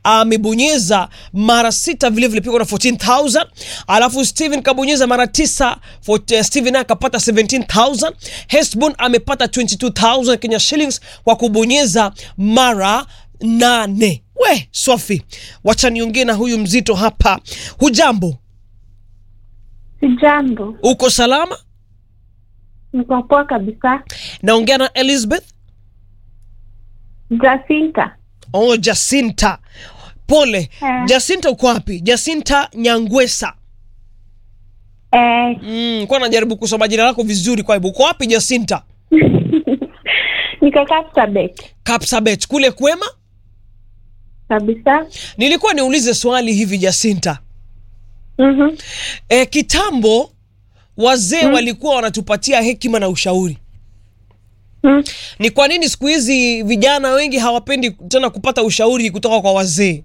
amebonyeza mara sita vile vile pigwa na 14000 alafu Steven kabonyeza mara tisa for, uh, Steven naye akapata 17000 Hesbon amepata 22000 Kenya shillings kwa kubonyeza mara nane we Sofi wacha niongee na huyu mzito hapa hujambo Sijambo, uko salama niko poa kabisa. naongea na Elizabeth Jacinta, oh Jacinta pole Eh. Jacinta uko wapi Jacinta Nyangwesa eh, mm, kwa najaribu kusoma jina lako vizuri kwa hivyo uko wapi Jacinta niko Kapsabet Kapsabet kule kwema kabisa. nilikuwa niulize swali hivi Jacinta Mhm. e, kitambo wazee walikuwa wanatupatia hekima na ushauri Mm. ni kwa nini siku hizi vijana wengi hawapendi tena kupata ushauri kutoka kwa wazee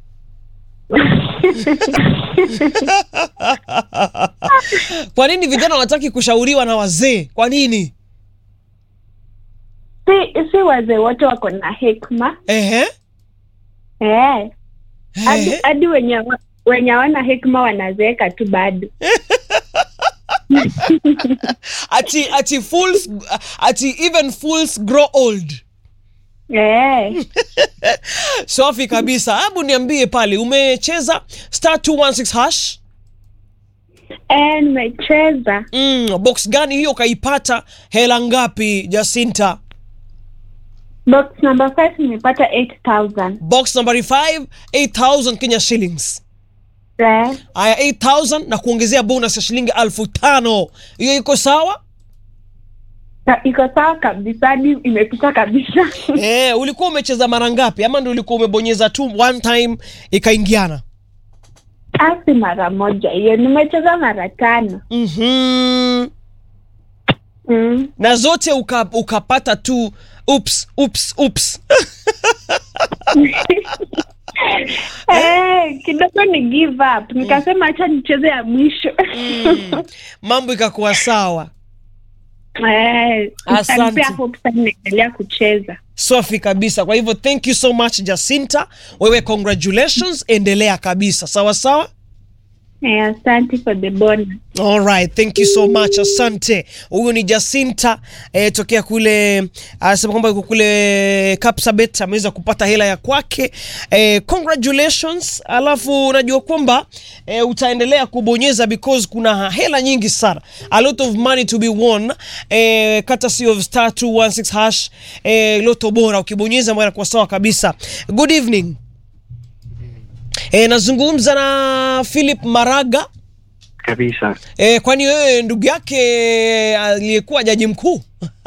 kwa nini vijana wanataki kushauriwa na wazee kwa nini Si, si wazee wote wako na hekima Ehe. eh, hadi Ehe. hadi wenye wa- wenye hawana hekima wanazeeka tu bado. ati ati fools ati even fools grow old Eh, safi kabisa hebu niambie pale umecheza star 216 hash eh, nimecheza mm, box gani hiyo ukaipata hela ngapi jacinta box number 5 nimepata 8000 box number 5 8000 kenya shillings eh, aya 8000 na kuongezea bonus ya shilingi elfu tano hiyo iko sawa ta- iko sawa kabisa, hadi imepita kabisa. eh, ulikuwa umecheza mara ngapi ama ndio ulikuwa umebonyeza tu one time ikaingiana Asi mara moja hiyo, nimecheza mara tano. mm-hmm. Mm. na zote uka, ukapata tu ups, ups, ups. Eh, kidogo ni give up nikasema acha nicheze ya mwisho mm. mambo ikakuwa sawa Eh, Asante. itanipea hope sana naendelea kucheza safi kabisa kwa hivyo thank you so much jacinta wewe congratulations endelea kabisa sawa sawa Eh, asante for the bonus Alright, thank you so much, asante. Huyu ni Jacinta eh, tokea kule, anasema kwamba yuko kule Kapsabet, ameweza kupata hela ya kwake eh, congratulations. Alafu unajua kwamba eh, utaendelea kubonyeza because kuna hela nyingi sana, a lot of money to be won eh, courtesy of star 216 hash eh, loto bora, ukibonyeza mambo yanakuwa sawa kabisa. Good evening. Eh, nazungumza na Philip Maraga. kabisa E, kwani wewe ndugu yake aliyekuwa jaji mkuu?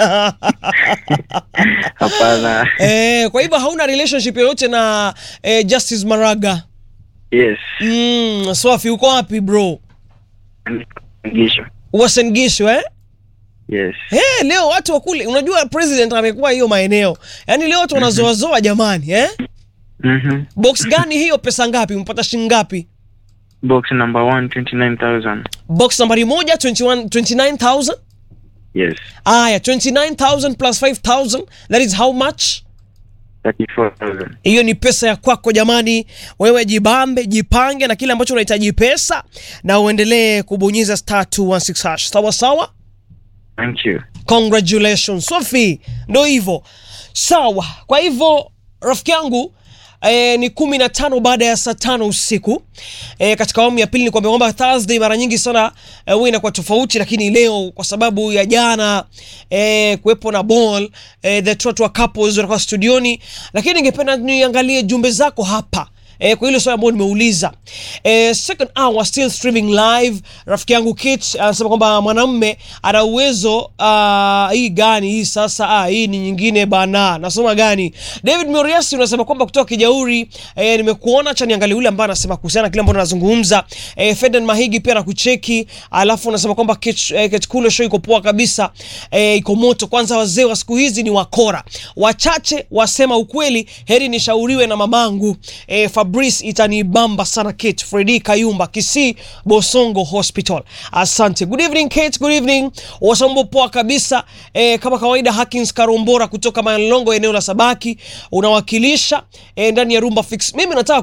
hapana e, kwa hivyo hauna relationship yoyote na e, Justice Maraga? yes Mm, Swafi uko wapi bro? ngisho Uasin Gishu eh? yes Hey, leo watu wa kule unajua president amekuwa hiyo maeneo. Yaani leo watu wanazoazoa jamani eh? mhm Box gani hiyo pesa ngapi? Mpata shilingi ngapi? box number one 29000 Box nambari moja 21 29000. yes Aya, 29000 plus 5000 that is how much? 34000 hiyo ni pesa ya kwako jamani wewe jibambe jipange na kile ambacho unahitaji pesa na uendelee kubonyeza star 216 hash sawa sawa thank you congratulations sofi ndo hivyo sawa kwa hivyo rafiki yangu E, ni kumi na tano baada ya saa tano usiku e, katika awamu ya pili ni kwamba kwamba Thursday mara nyingi sana e, huwa inakuwa tofauti, lakini leo kwa sababu ya jana e, kuwepo na ball e, the Trotwa couples watakuwa studioni, lakini ningependa niangalie jumbe zako hapa E, kwa hilo swali ambalo nimeuliza e, second hour still streaming live. Rafiki yangu Kit anasema kwamba mwanamme ana uwezo uh, hii gani hii sasa? Ah, hii ni nyingine bana. Nasoma gani? David Moriasi unasema kwamba kutoka Kijauri e, nimekuona cha niangalie yule ambaye anasema kuhusiana na kile ambacho nazungumza. E, Feden Mahigi pia nakucheki, alafu unasema kwamba Kit, e, Kit Kulo show iko poa kabisa e, iko moto. Kwanza wazee wa siku hizi ni wakora, wachache wasema ukweli. Heri nishauriwe na mamangu e, Fabrice itanibamba sana. Kate Fredi Kayumba Kisii Bosongo Hospital, asante. Good evening Kate, good evening. Wasambo poa kabisa e, kama kawaida. Hakins Karombora kutoka Malongo eneo la Sabaki unawakilisha e, ndani ya Rumba Fix. Mimi nataka